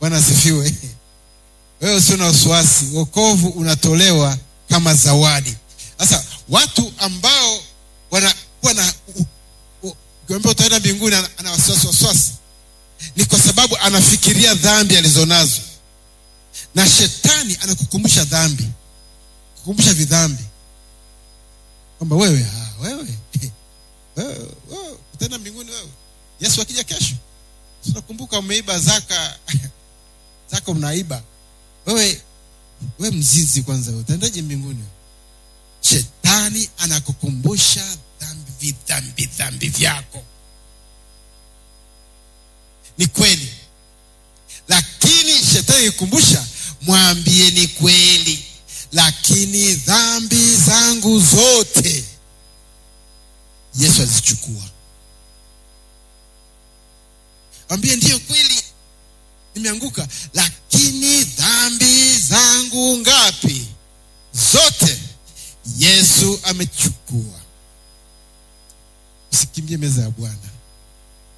bwana asifiwe wewe usio na wasiwasi wokovu unatolewa kama zawadi sasa watu ambao wanakuwa na u- u- ukiambia utaenda mbinguni ana, ana wasiwasi wasiwasi ni kwa sababu anafikiria dhambi alizonazo na shetani anakukumbusha dhambi kukumbusha vidhambi kwamba wewe ah, wewe wewe wewe utaenda mbinguni wewe yesu akija kesho tunakumbuka umeiba zaka zaka mnaiba wewe wewe mzinzi kwanza wewe, utaendaje mbinguni shetani anakukumbusha dhambi vidhambi dhambi vyako ni kweli lakini shetani ikikumbusha mwambie ni kweli lakini dhambi zangu zote yesu azichukua mwambie ndiyo kweli nimeanguka lakini dhambi zangu ngapi zote yesu amechukua usikimbie meza ya bwana